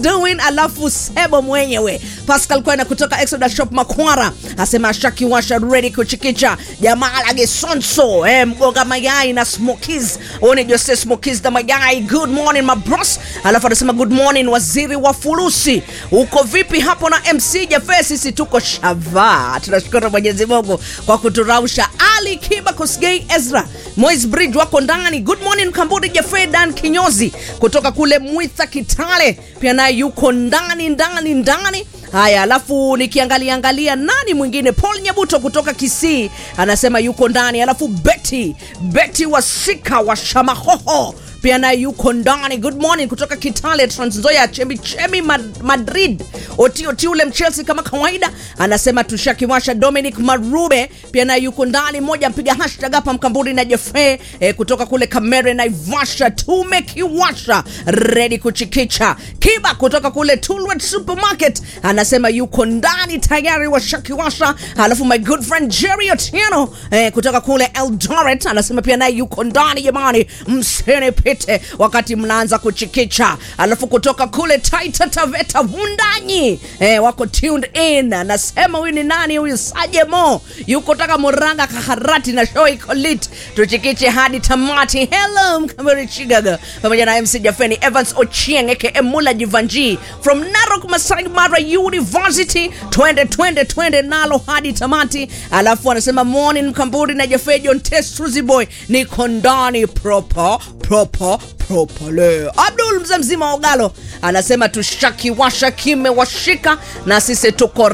doing alafu sebo mwenyewe pascal kwena kutoka exoda shop makwara asema shakiwasha ready kuchikicha jamaa la gesonso eh, mgonga mayai na smokies one jose smokies na mayai good morning my bros alafu anasema good morning waziri wa furusi uko vipi hapo na mc jafe sisi tuko shava tunashukuru mwenyezi mungu kwa kuturausha ali kiba kosgei ezra mois bridge wako ndani good morning kambudi jafe dan kinyozi kutoka kule mwitha kitale pia naye yuko ndani ndani ndani haya alafu nikiangalia angalia nani mwingine paul nyabuto kutoka kisii anasema yuko ndani alafu beti beti wasika wa shamahoho pia naye yuko ndani good morning kutoka kitale transnzoya chemichemi Mad- madrid otioti ule mchelsea kama kawaida anasema tushakiwasha dominic marube pia naye yuko ndani mmoja mpiga hashtag hapa mkamburi na jefe eh, kutoka kule kamere naivasha tumekiwasha redi kuchikicha kiba kutoka kule tulwet supermarket anasema yuko ndani tayari washakiwasha alafu my good friend jerry otieno eh, kutoka kule eldoret anasema pia naye yuko ndani jamani msinipite wakati mnaanza kuchikicha alafu kutoka kule taita taveta vundanyi eh, wako tuned in anasema huyu ni nani huyu sajemo yuko taka muranga kaharati na show iko lit tuchikiche hadi tamati hello mkameri chigaga pamoja na mc jafeni evans ochieng aka mula jivanji from narok masai mara university twende twende twende nalo hadi tamati alafu anasema morning mkamburi na jafe john testruziboy niko ndani proper proper propole abdul mzee mzima wa ogalo anasema tushakiwasha kimewashika na sisi tuko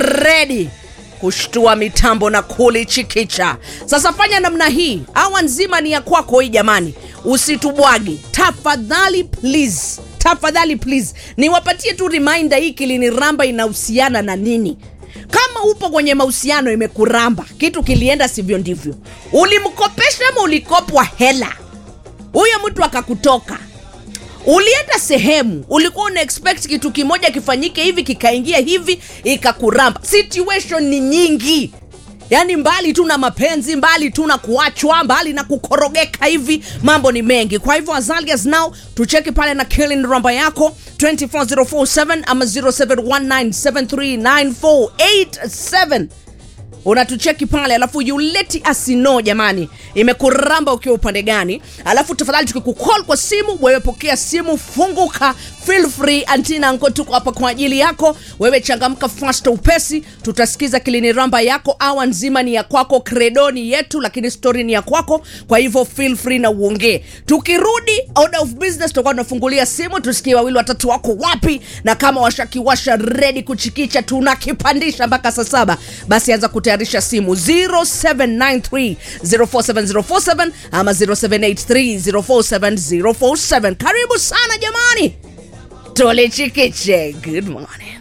redi kushtua mitambo na kulichikicha sasa fanya namna hii awa nzima ni ya kwako hii jamani usitubwagi tafadhali please tafadhali please niwapatie tu reminder hii kiliniramba inahusiana na nini kama upo kwenye mahusiano imekuramba kitu kilienda sivyo ndivyo ulimkopesha ama ulikopwa hela huyo mtu akakutoka ulienda sehemu ulikuwa una expect kitu kimoja kifanyike hivi kikaingia hivi ikakuramba situation ni nyingi yaani mbali tu na mapenzi mbali tu na kuachwa mbali na kukorogeka hivi mambo ni mengi kwa hivyo azalias now tucheki pale na kilin ramba yako 24047 ama 0719739487 unatucheki pale alafu yuleti asino jamani imekuramba ukiwa upande gani alafu tafadhali tukikukol kwa simu wewe pokea simu funguka feel free antina nko tuko hapa kwa ajili yako wewe changamka fast upesi tutasikiza kiliniramba yako awa nzima ni ya kwako kredoni yetu lakini story ni ya kwako kwa hivyo feel free na uongee tukirudi order of business tutakuwa tunafungulia simu tusikie wawili watatu wako wapi na kama washakiwasha redi kuchikicha tunakipandisha mpaka saa saba basi anza kutayarisha simu 0793 047047 ama 0783 047047 karibu sana jamani tulichikiche good morning